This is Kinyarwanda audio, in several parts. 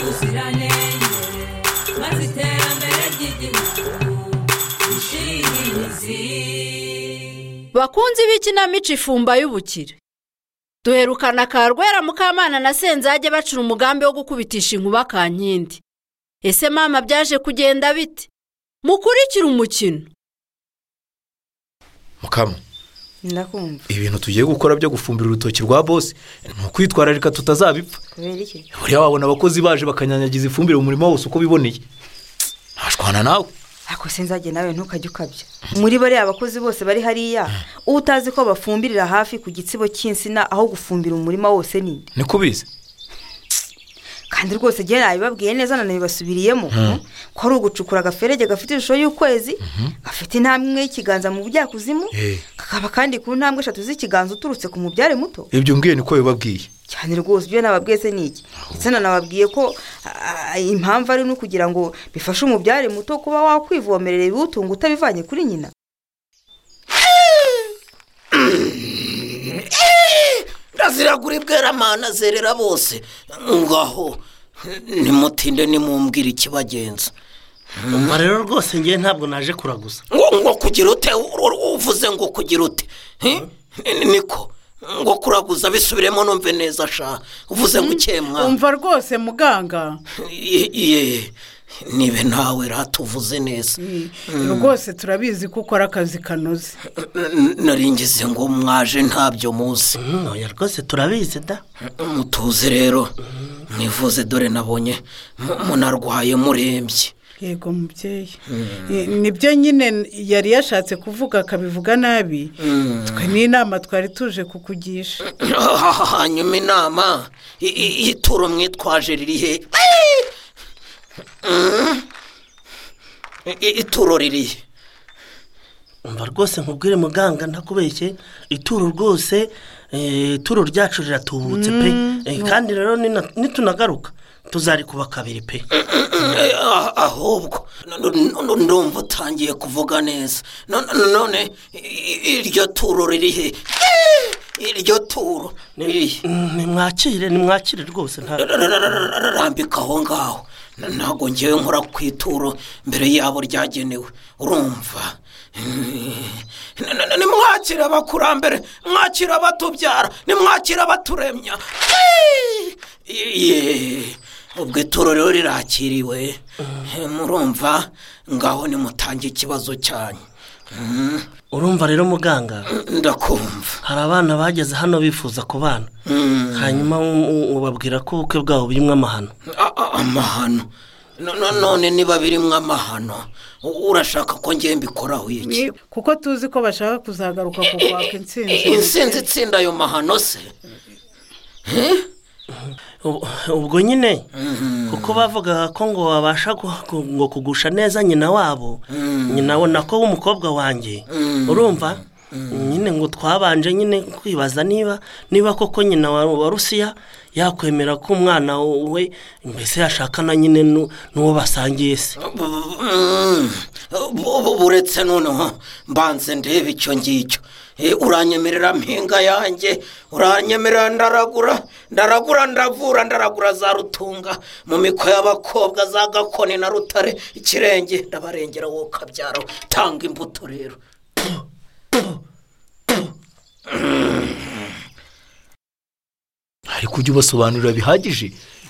ubuziranenge maze iterambere ry'igihugu rishinge imizi bakunzi b'ikinamico ifumba y'ubukire duherukana karwera mukamana na senzage bacura umugambi wo gukubitisha inkuba ka nkindi ese mama byaje kugenda bite mukurikire umukino mukama ndakumva ibintu tugiye gukora byo gufumbira urutoki rwa bosi ni ukwitwararika tutazabipfa kubera iki buriya wabona abakozi baje bakanyanyagiza ifumbire mu murima wose uko biboneye ntashwana nawe ako sinzajye nawe ntukajye ukabya muri bariya abakozi bose bari hariya utazi ko bafumbirira hafi ku gitsibo cy'insina aho gufumbira umurima wose ni ni kubizi kandi rwose igihe nabibabwiye neza nanabibasubiriyemo ko ari ugucukura agaferege gafite ishusho y'ukwezi gafite intambwe imwe y'ikiganza mu bujyakuzimu Eh. kakaba kandi ku ntambwe eshatu z'ikiganza uturutse ku mubyare muto ibyo mbwiye niko bibabwiye cyane rwose ibyo nababwiye se ni iki ndetse nanababwiye ko ah, impamvu ari no kugira ngo bifashe umubyare muto kuba wakwivomerera ibiwutunga utabivanye kuri nyina ndazira kuri bweramana zerera bose ngaho nimutinde nimumbwire ikibagenza umva rero rwose ngewe ntabwo naje kuraguza ngo ngo kugira ute u- u- uvuze ngo kugira ute Hi? Ni- niko ngo kuraguza bisubiremo numve neza sha uvuze ngo ukemwa umva rwose muganga Ye- ye nibe nawe rata uvuze neza rwose turabizi ko ukora akazi kanoze N- naringize ngo mwaje ntabyo muzi ntoya rwose turabizi da mutuze rero mwivuze dore nabonye mu- munarwaye murembye yego mubyeyi Eh, nibyo nyine yari yashatse kuvuga akabivuga nabi twe n'inama twari tuje kukugisha hanyuma inama i- i- y'ituro mwitwaje riri he Mm. I- i- ituro riri he umva rwose nkubwire muganga ndakubeshye ituro rwose eh, ituro ryacu riratubutse pe Eh, kandi rero nina- nitunagaruka tuzarikuba kabiri pe Eh, ah- ahubwo n- n- n- ndumva utangiye kuvuga neza No- no- none i- i- iryo turo riri he iryo turo riri he Mm, nimwakire nimwakire rwose nta rambika aho ngaho Na- ntabwo ngewe nkora ku ituro mbere yabo ryagenewe urumva Na- na- na- nimwakire abakurambere mwakire abatubyara nimwakire abaturemya Ye, ubwo ituro rero rirakiriwe murumva ngaho nimutange ikibazo cyanyu Mm, urumva rero muganga ndakumva hari abana bageze hano bifuza ku bana Mm. hanyuma u- u- ubabwira ko ubukwe bwabo burimo amahano A- a- amahano No- no- none niba birimo amahano u- urashaka ko ngiye mbikoraho iki kuko tuzi ko bashaka kuzagaruka ku kwaka insinzi insinzi itsinda ayo mahano se Ubu- ubwo nyine kuko bavugaga ko ngo wabasha gu- gu- ngo kugusha neza nyina wabo nyina we nako w'umukobwa wanjye urumva nyine ngo twabanje nyine kwibaza niba niba koko nyina wa wa rusiya yakwemera ko umwana we mbese yashaka na nyine nu- n'uwo basangiye se Bu- mm, bu- bu- buretse noneho mbanze ndebe icyo ngicyo Eh, uranyemerera mpinga yanjye uranyemerera ndaragura ndaragura ndavura ndaragura za rutunga mu miko y'abakobwa za gakoni na rutare ikirenge ndabarengera wowe ukabyara tanga imbuto rero ariko ujye ubasobanurira bihagije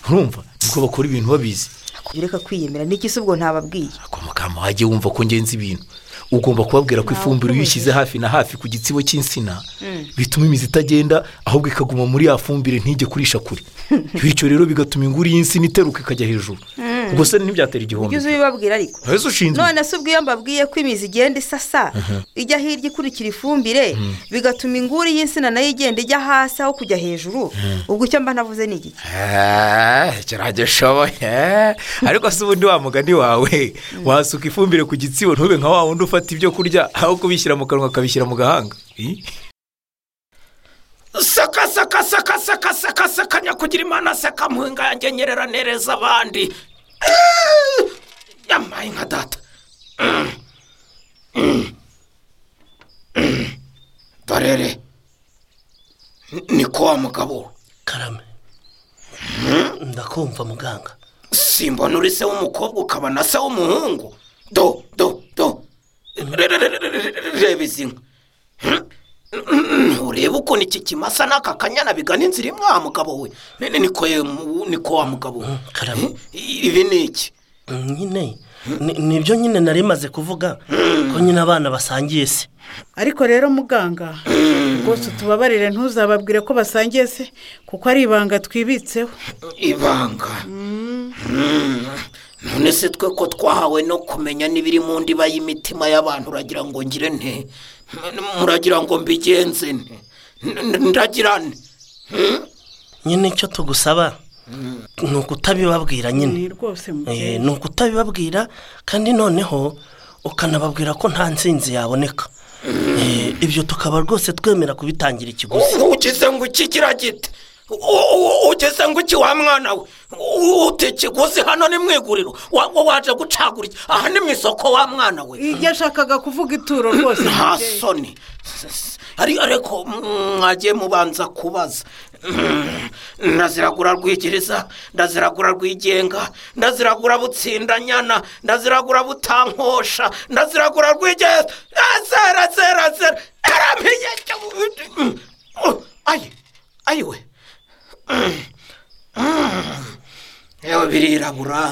urumva nibwo bakora ibintu babizi ureka kwiyemera niki se ubwo ntababwiye ariko mukama wajye wumva ko ngenzi ibintu ugomba kubabwira ko ifumbire iyo uyishyize hafi na hafi ku gitsibo cy'insina bituma imizi itagenda ahubwo ikaguma muri ya fumbire ntijye kurisha kure bityo rero bigatuma inguri y'insina iteruka ikajya hejuru ubwo se ntibyatera igihombo ujye uzi ibibabwira ariko ese ushinzwe none se ubwo iyo mbabwiye ko imizi igenda isasa ijya hirya ikurikira ifumbire bigatuma inguri y'insina nayo igenda ijya hasi aho kujya hejuru ubwo icyo mba navuze ni iki kirajya ushoboye ariko se ubundi wa mugani wawe wasuka ifumbire ku gitsibo ntube nka wa wundi ufata ibyo kurya aho kubishyira mu kanwa akabishyira mu gahanga saka saka saka saka saka saka nyakugira imana saka mpinga yanjye nyerera nereza abandi Eh, yamaye nka data Mm. Mm. Mm. dorere ni ko wa mugabo karame ndakumva muganga simbona uri se w'umukobwa ukaba na se w'umuhungu do do do Re- re- re- re- re- reba izi nka ureba ukuntu iki kimasa n'aka kanyana bigana inzira imwe wa mugabo we Ni- ni- niko ye mu- niko wa mugabo we karame. Eh, ibi ni iki nyine ni- nibyo nyine nari maze kuvuga ko nyine abana basangiye se ariko rero muganga rwose utubabarire ntuzababwire ko basangiye se kuko ari ibanga twibitseho ibanga Mm. none se twe ko twahawe no kumenya n'ibiri mu ndiba y'imitima y'abantu uragira ngo ngire nte muragira ngo mbigenze nte N- n- ndagira nte nyine icyo tugusaba ni ukutabibabwira ni nyine rwose Eh, mubyeyi ni ukutabibabwira kandi noneho ukanababwira ko nta nsinzi yaboneka Eh, ibyo tukaba rwose twemera kubitangira ikiguzi U- ugize ngo iki kiragite U- u- ugize ngo iki wa mwana we U- uti ikiguzi hano ni mu iguriro Wa- wa- waje gucagura iki aha ni mu isoko wa mwana we yashakaga kuvuga ituro rwose nta mubyeyi. soni ari ariko mm, mwagiye mubanza kubaza Mm, ndaziragura rwigiriza ndaziragura rwigenga ndaziragura butsindanyana ndaziragura butankosha ndaziragura rwigeza zera zera zera aramenye Mm, mm, ayi ayi we Mm, mm. yewe birirabura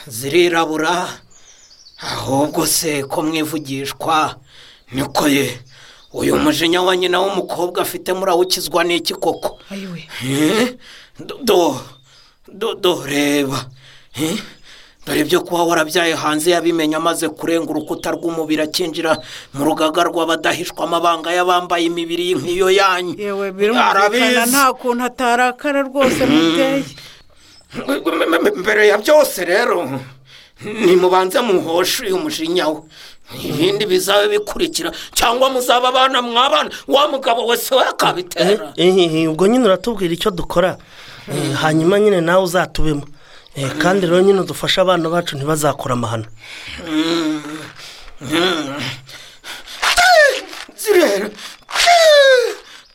zirirabura ahubwo se ko mwivugishwa niko ye uyu mujinya wa nyina w'umukobwa afite murawukizwa n'iki koko ayiwe Eh? do do do- do reba Eh? dore ibyo kuba warabyaye hanze yabimenye amaze kurenga urukuta rw'umubiri akinjira mu rugaga rw'abadahishwa amabanga y'abambaye imibiri nk'iyo yanyu yewe birumvikana nta kuntu atarakara rwose mubyeyi M- m- mbere ya byose rero nimubanze muhoshe uyu mujinya we ibindi bizabe bikurikira cyangwa muzaba abana mwabana wa mugabo wese we akabitera Eh, eh, ubwo nyine uratubwira icyo dukora Eh, hanyuma nyine nawe uzatubemo Eh, kandi rero nyine dufashe abana bacu ntibazakure amahano zirera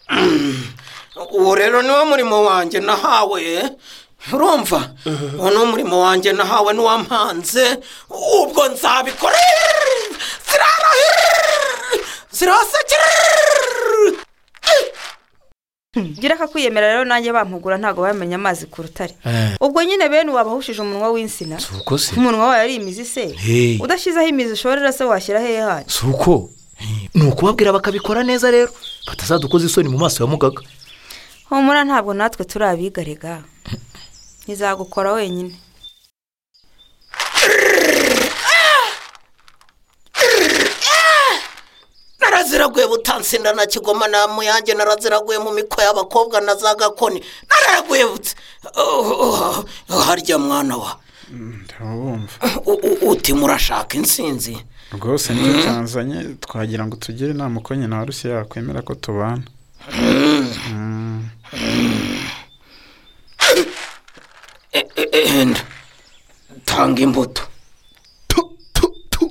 Mm. uwo rero niwo murimo wanjye nahawe eh? urumva uwo ni umurimo wanjye nahawe n'uwampanze ubwo nzabikora zirara zirasekera gira akakwiyemera rero nanjye bampugura ntabwo bamenya amazi ku rutare ubwo nyine bene wabahushije umunwa w'insina si uko se umunwa wayo ari imizi se Hey. udashyizeho imizi ushorera se washyira hehe hanyu si uko ni ukubabwira bakabikora neza rero batazadukoza isoni mu maso ya mugaga humura ntabwo natwe turi abigarega ntizagukora wenyine naraziraguye butansinda na kigoma na muyange naraziraguye mu miko y'abakobwa na za gakoni naraguye butse Oh, oh, harya mwana wa ntabumva U- u- uti murashaka insinzi rwose nicyo cyanzanye twagira ngo tugire inama uko nyina wa rusiya yakwemera ko tubana E- e- e- enda tanga imbuto Tu, tu, tu.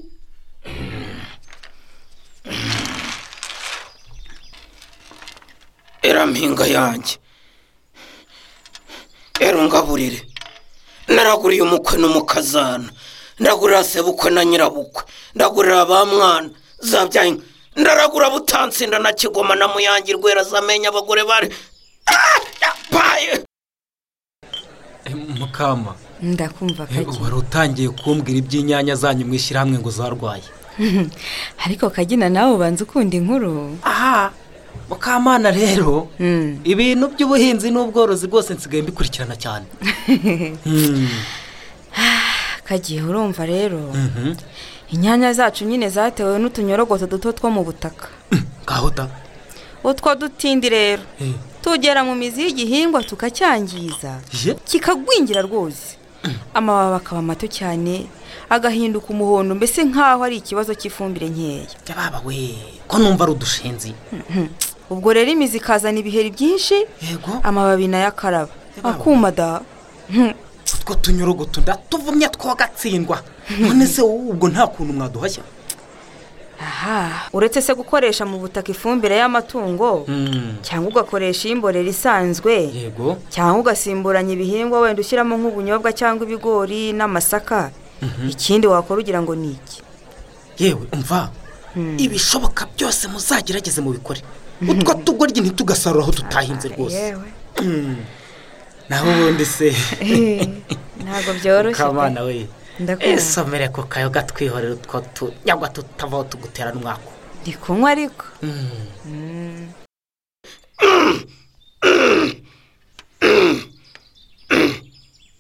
era mpinga yanjye era ungaburire naraguriye umukwe n'umukazana ndagurira sebukwe na nyirabukwe ndagurira ba mwana zabyaye inka. ndaragura butansinda na kigoma na muyange rwera zamenya abagore bari Ah, yapaye mukama ndakumva eh, kagi wari utangiye kumbwira iby'inyanya zanyu mu ishyirahamwe ngo zarwaye ariko kagina nawe ubanza ukunda inkuru aha mukamana rero Mm. ibintu by'ubuhinzi n'ubworozi rwose nsigaye mbikurikirana cyane Mm. kagiye urumva rero inyanya zacu nyine zatewe n'utunyorogoto duto two mu butaka ngaho ta utwo dutindi rero Eh. tugera mu mizi y'igihingwa tukacyangiza ye kikagwingira rwose amababi akaba mato cyane agahinduka umuhondo mbese nk'aho ari ikibazo cy'ifumbire nkeya jya baba we ko numva ari udushinzi ubwo rero imizi ikazana ibiheri byinshi yego amababi nayo akaraba akuma da Hmm. utwo tunyorogoto ndatuvumya twagatsindwa none se wowe ubwo nta kuntu mwaduhashya aha uretse se gukoresha mu butaka ifumbire y'amatungo cyangwa ugakoresha iy'imborera isanzwe yego cyangwa ugasimburanya ibihingwa wenda ushyiramo nk'ubunyobwa cyangwa ibigori n'amasaka ikindi wakora ugira ngo ni iki yewe umva ibishoboka byose muzagerageze mubikore utwo tugoryi ntitugasarura aho tutahinze rwose yewe naho ubundi se ntabwo byoroshye kabana we Ndakubona. esomere ku kayo gatwihorera utwo tunyagwa tutavaho tugutera n'umwako ndi kunywa ariko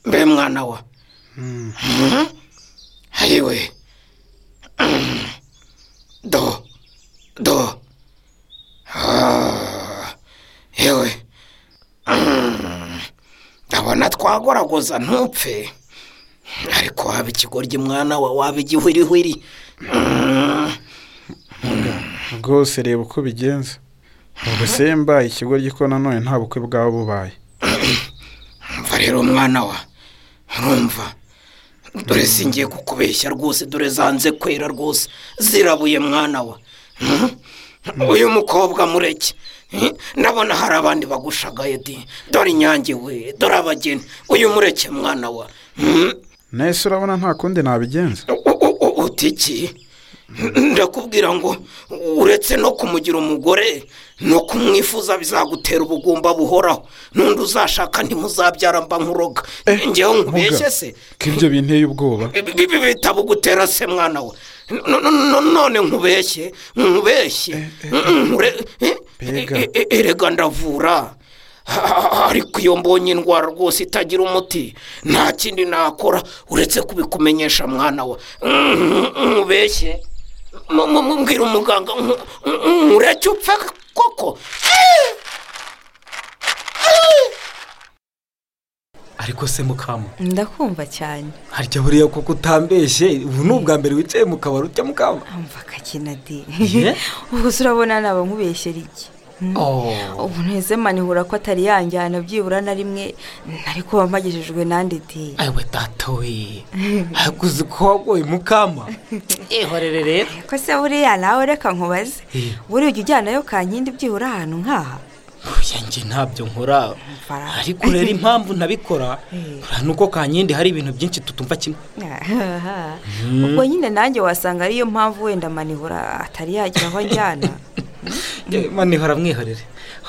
mbe mwana wa Mhm. ayiwe Mhm. do do Ah. yewe Mhm. ndabona twagoragoza ntupfe ariko waba ikigoryi mwana wa waba igihwirihwiri Mhm. rwose reba uko bigenza ubusemba ikigoryi ko nanone nta bukwe bwaba bubaye umva rero mwana wa urumva dore singiye kukubeshya rwose dore zanze kwera rwose zirabuye mwana wa Mhm. uyu mukobwa mureke Mhm. ndabona hari abandi bagushagaye di dore inyange we dore abageni uyu mureke mwana wa Mhm. nese urabona nta kundi nabigenza U- u- u- uti iki ndakubwira ngo uretse no kumugira umugore no kumwifuza bizagutera ubugumba buhoraho n'undi uzashaka ntimuzabyara mba nkuroga ngewe nkubeshye se ko ibyo binteye ubwoba Bi- bi- bi- bitabugutera se mwana we No- no- no- none nkubeshye nkubeshye Nkure- eh, Mbega. eh, eh, erega ndavura Ha- ha- ha- ariko iyo mbonye indwara rwose itagira umuti nta kindi nakora uretse kubikumenyesha mwana we Mm, nkubeshye Mu- mu- mu- mbwira umuganga nku- nku- nkureke upfe koko ariko se mukama ndakumva cyane harya buriya kuko utambeshye ubu ni ubwa mbere wicaye mu kabari ujya mukama mva akakina di Ye? ubwo se urabona naba nkubeshyera iki ubu nteze manihura ko atari yanjyana byibura na rimwe ariko wamagejejwe nandi di ayiwe data we ariko uzi ko wagoye mukama ihorere rero ko se buriya nawe reka nkubaze Eh. buriya ujya ujyanayo kankindi byibura ahantu nk'aha oya njye ntabyo nkora Fara. ariko rero impamvu nabikora uriya ni uko kankindi hari ibintu byinshi tutumva kimwe ubwo nyine nanjye wasanga ariyo mpamvu wenda manihura atari yagira aho anjyana Njye mani hora mwihorere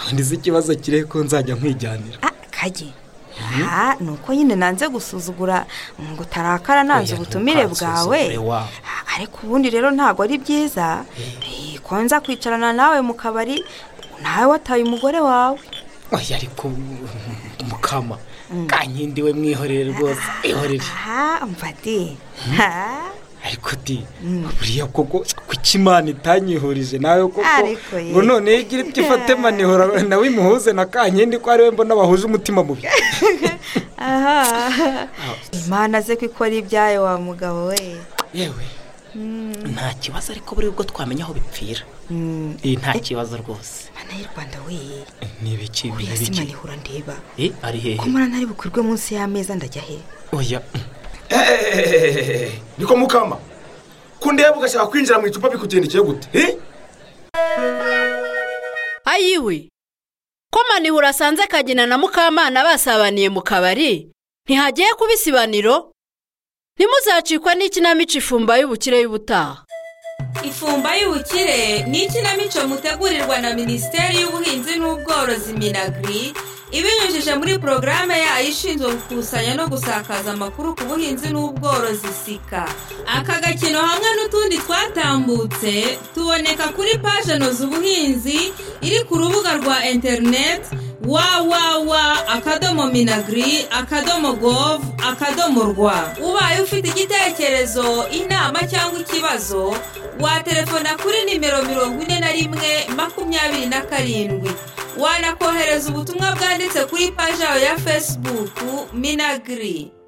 ubundi si ikibazo kiri ko nzajya nkwijyanira Ah, kage Ah, ni uko nyine nanze gusuzugura ngo utarakara nanze Oya, ubutumire bwawe ntukansuzugure wa. Ah, ariko ubundi rero ntabwo ari byiza Eh, ko nza kwicarana nawe mu kabari nawe wataye umugore wawe oya ariko mm, mukama kankindi we mwihorere rwose ihorere aha mfati ariko di buriya koko kuki imana itanyihurije nawe koko Ariko ye. ngo noneho igira iti fate manihora nawe imuhuze na kankindi ko ariwe mbona bahuje umutima mubi aha imana ze ko ikora ibyayo wa mugabo we yewe nta kibazo ariko buri ubwo twamenya aho bipfira Mm, Eh, nta kibazo rwose mana y'u rwanda we Eh, ni ibiki ni buriya si ibiki manihura ndeba Eh, ari ko hehe mara ntari bukurwe munsi y'ameza ndajya he oya mm. niko mukama kundeba ugashaka kwinjira mu icupa bikugendekeye gute Eh? ayiwe ko manihura asanze kagina na mukamana basabaniye mu kabari ntihagiye kuba isibaniro ntimuzacikwe n'ikinamico ifumba y'ubukire y'ubutaha ifumba y'ubukire ni ikinamico mutegurirwa na minisiteri y'ubuhinzi n'ubworozi minagiri ibinyujije muri porogaramu yayo ishinzwe gukusanya no gusakaza amakuru ku buhinzi n'ubworozi sika aka gakino hamwe n'utundi twatambutse tuboneka kuri paje noza ubuhinzi iri ku rubuga rwa interineti wawawa akadomo minagiri akadomo gov akadomo rwa ubaye ufite igitekerezo inama cyangwa ikibazo watelefona kuri nimero mirongo ine na rimwe makumyabiri na karindwi wanakohereza ubutumwa bwanditse kuri paji yawe ya fesibuku minagiri